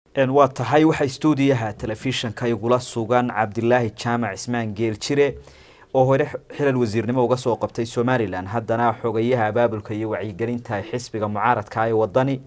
waa tahay waxaa stuudiyaha telefishinka igula sugan cabdilaahi jaamac ismaan geeljire oo hore xilal wasiirnimo uga soo qabtay somalilan haddana xogayaha abaabulka iyo wacyigelinta xisbiga mucaaradka ee wadani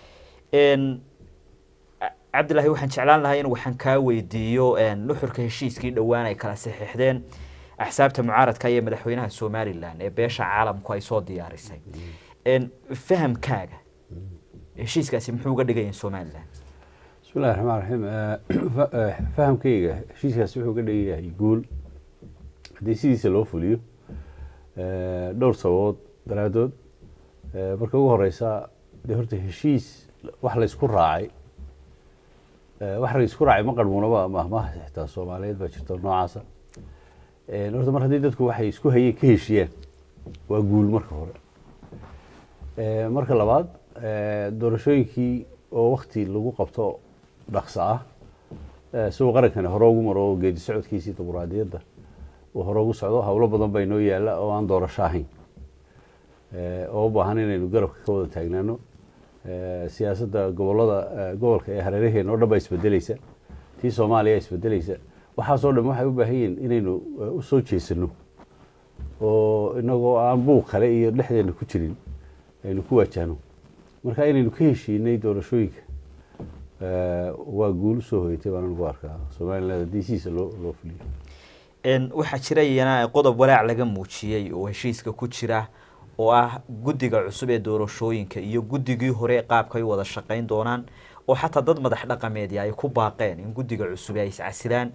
cabdilaahi waxaan jeclaan lahaa in waxaan kaa weydiiyo nuxurka heshiiskii dhowaan ay kala saxiixdeen axsaabta mucaaradka iyo madaxweynaha somalilan ee beesha caalamku ay soo diyaarisay fahamkaaga heshiiskaasi muxuu uga dhigayaa somalilan bismillahi raxmaan raxiim fahamkayga heshiiskaasi wuxuu ka dhigan yahay guul haddii sidiisa loo fuliyo dhowr sababood daraadood marka ugu horeysa dee horta heshiis wax laysku raacay wax laysku raacay ma qarmuunaba mahmaha xitaa soomaaliyeed baa jirta noocaasa horta mar haddii dadku waxay isku hayeen ka heshiyaan waa guul marka hore marka labaad doorashooyinkii oo wakti lagu qabto dhaqso ah isagoo qarankani hore ugu maro oo geedi socodkiisii dimuqraadiyadda uu hore ugu socdo howlo badan baa inoo yaalla oo aan doorasho ahayn oo u baahan inaynu garabka ka wada taagnaano siyaasadda gobolada gobolka ee hareeraheena o dhan baa isbedeleysa tii soomaaliya isbedeleysa waxaasoo dhan waxay u baahan yihiin inaynu usoo jeesano oo inagoo aan buuq kale iyo dhexdeena ku jirin aynu ku waajahno marka inaynu ka heshiinay doorashooyinka waa guul usoo hoyatay baan anigu arkaa somaliland haddii sidiisa loo loo fuliyo waxaa jira iyana qodob walaac laga muujiyey oo heshiiska ku jira oo ah guddiga cusub ee doorashooyinka iyo guddigii hore qaabka ay wada shaqeyn doonaan oo xataa dad madax dhaqameedya ay ku baaqeen in guddiga cusub ay iscasilaan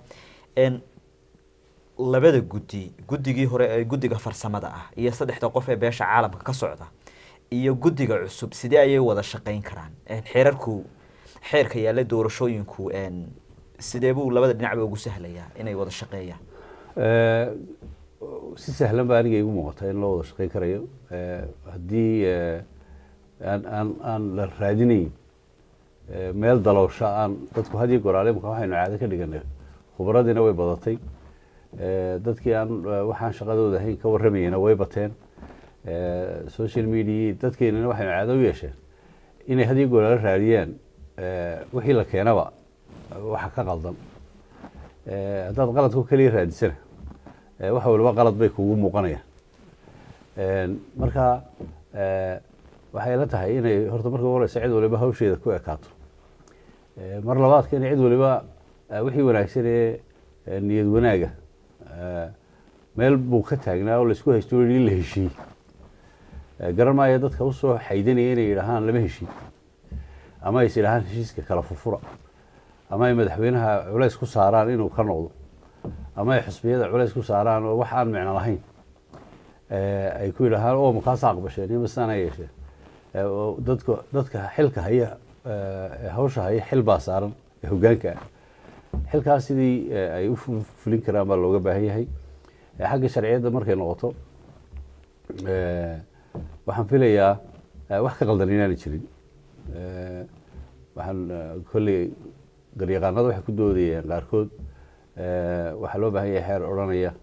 labada guddi guddigii hore ee guddiga farsamada ah iyo saddexda qof ee beesha caalamka ka socda iyo guddiga cusub sidee ayay wada shaqeyn karaan xeerarku xeerka yaalla doorashooyinku sidee buu labada dhinacba ugu sahlayaa inay wada shaqeeyaan si sahlan baa aniga igu muuqata in loo wada shaqeyn karayo haddii aan aan aan la raadinayn meel daloosho aan dadku had iyo goraale imaka waxaynu caado ka dhiganay khubaradiina way badatay dadkii aan waxaan shaqadooda ahayn ka warramayena way bateen social media dadkeenana waxaynu caado u yeesheen inay had iyo goraale raadiyaan wixii la keenaba waxa ka qaldan haddaad qaladku keliya raadisana wax waliba qalad bay kugu muuqanayaan marka waxay la tahay inay horta marka ugu horeysa cid waliba hawsheeda ku ekaato mar labaadka in cid waliba wixii wanaagsan ee niyad wanaaga meel buu ka taagnaa oo laisku haysto in la heshiiyey garan maayo dadka usoo xaydanaya inay yidhaahaan lama heshiin ama ays yidhahaan heshiiska kala furfura ama ay madaxweynaha culays ku saaraan inuu ka noqdo ama ay xusbiyada culays ku saaraan oo wax aan micno lahayn ay ku yidhaahaan oo makaasa aqbasheen iyo masaana yeesheen dadka dadka xilka haya hawsha haya xil baa saaran ee hoggaanka ah xilkaas sidii ay u fulin karaan baa looga baahan yahay xagga sharciyadda markay noqoto waxaan filayaa wax ka qaldan inaana jirin waxaan kolley garyaqaanada waxay ku doodayeen qaarkood waxaa loo baahan yahay xeer odhanaya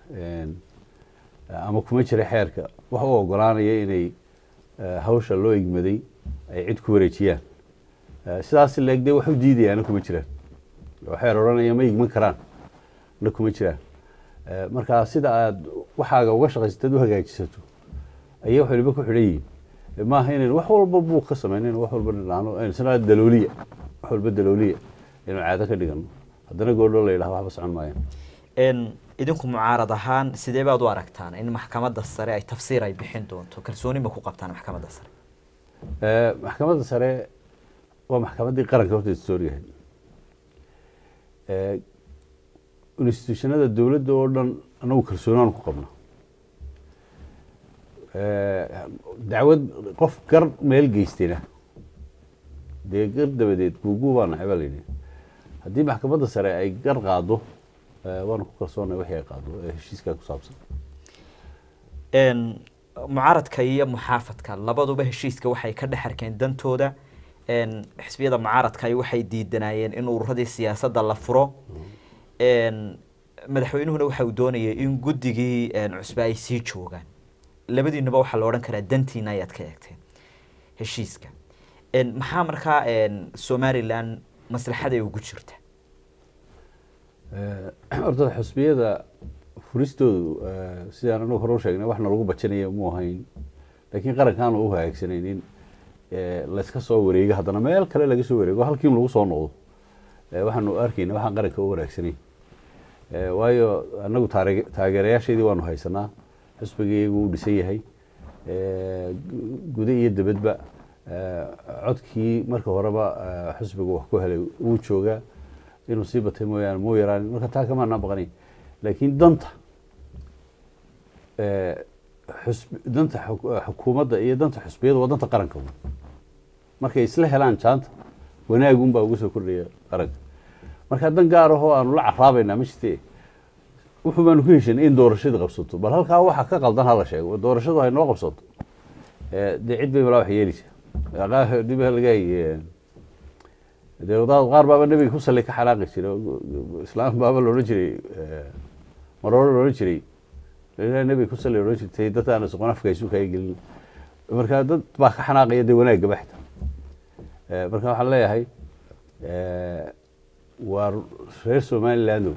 ama kuma jira xeerka wax u ogolaanaya inay hawsha loo igmaday ay cid ku wareejiyaan sidaas leeg dee wax u diidayaana kuma jiraan oo xeer odhanaya ma igman karaan na kuma jiraan marka sida aad waxaaga uga shaqaysatad u hagaajisato ayay wax waliba ku xidhan yihiin maaha inayn wax walba buuq ka samaynayn wax walba dhinaano isna dalooliya wax walba dalooliya inuu caado ka dhigano haddana goordho la yidhaha waxba socon maayaan idinku mucaarad ahaan sidee baad u aragtaan in maxkamadda sare ay tafsiir ay bixin doonto kalsooni ma ku qabtaan maxkamadda sare maxkamadda sare waa maxkamaddii qaranka horta historiahay institutionada dowladda oo dhan anagu kalsoonaan ku qabna dacwad qof gar meel geystayna dee gar dabadeed guuguu baa nacay baa la yidhi haddii maxkamadda sare ay gar qaado waanu ku kalsoonay wixii ay qaado ee heshiiskaa ku saabsan mucaaradka iyo muxaafadka labaduba heshiiska waxay ka dhex arkeen dantooda xisbiyada mucaaradka waxay diidanayeen in ururadii siyaasadda la furo madaxweynuhuna waxa uu doonayay in guddigii cusbe ay sii joogaan labadiinuba waxaa la odhan karaa dantiina ayaad ka eegteen heshiiska maxaa markaa somalilan maslaxaday ugu jirta horta xusbiyada furistoodu sidaan anagu hore u sheegnay waxna lagu bajinayo mu ahayn laakiin qarankaan u hagaagsanayn in layska soo wareego haddana meel kale laga soo wareego halkiin lagu soo noqdo waxaanu arkayna waxaan qaranka u wanaagsanayn waayo anagu taare taageerayaasheedii waanu haysanaa xusbigaygu uu dhisan yahay guda iyo debadba codkii marka horeba xusbiga wax ku helay wuu joogaa inuu sii batay mooyaane muu yaraan marka taa kamaanaa baqanayn laakiin danta xusb danta xukuumadda iyo danta xusbiyada waa danta qaranka markay isla helaan jaanta wanaagun baa ugu soo kordhaya qaranka marka dan gaar ahoo aanu la caraabaynaa ma jirte wuxuu baanu ku heshanay in doorashadii qabsato bal halkaa waxa ka qaldan hala sheego doorashadu hay noo qabsato dee cid bay malaa wax yeeleysaa dib laga dee wadaad qaar baaba nebiga ku sallay ka xanaaqi jiray islaam baaba loodhan jiray maroore loodhan jiray nebiga ku sallay odhan jirtay dadaan soqon afka isu kaga gelin marka dad baa ka xanaaqaya dee wanaagaba xitaa marka waxaan leeyahay waa reer somalilandow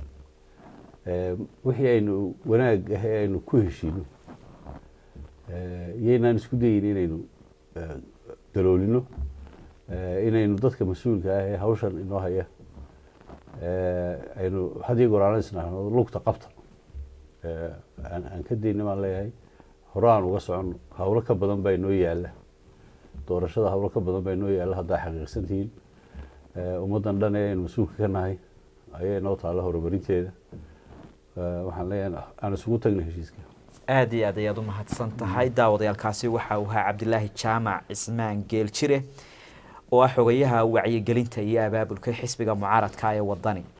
wixii aynu wanaag ah ee aynu ku heshiino iyaynaan isku dayin inaynu daloolino inaynu dadka mas-uulka ah ee hawshan inoo haya aynu hadiyo goraanaysnahno lugta qabta aan ka dayna baan leeyahay hore aan uga soconno hawlo ka badan baa inoo yaalla doorashada hawlo ka badan baa inoo yaalla haddaa xaqiiqsan tihiin ummaddan dhan ee aynu mas-uulka ka nahay ayaa inoo taalla horumarinteeda waxaan leeyahay aan isugu tagna heshiiska aada iyo aad ayaad u mahadsan tahay daawadayaalkaasi waxa uu ahaa cabdilaahi jaamac cismaan geeljire oo ah xogayaha wacyigelinta iyo abaabulka xisbiga mucaaradka ee wadani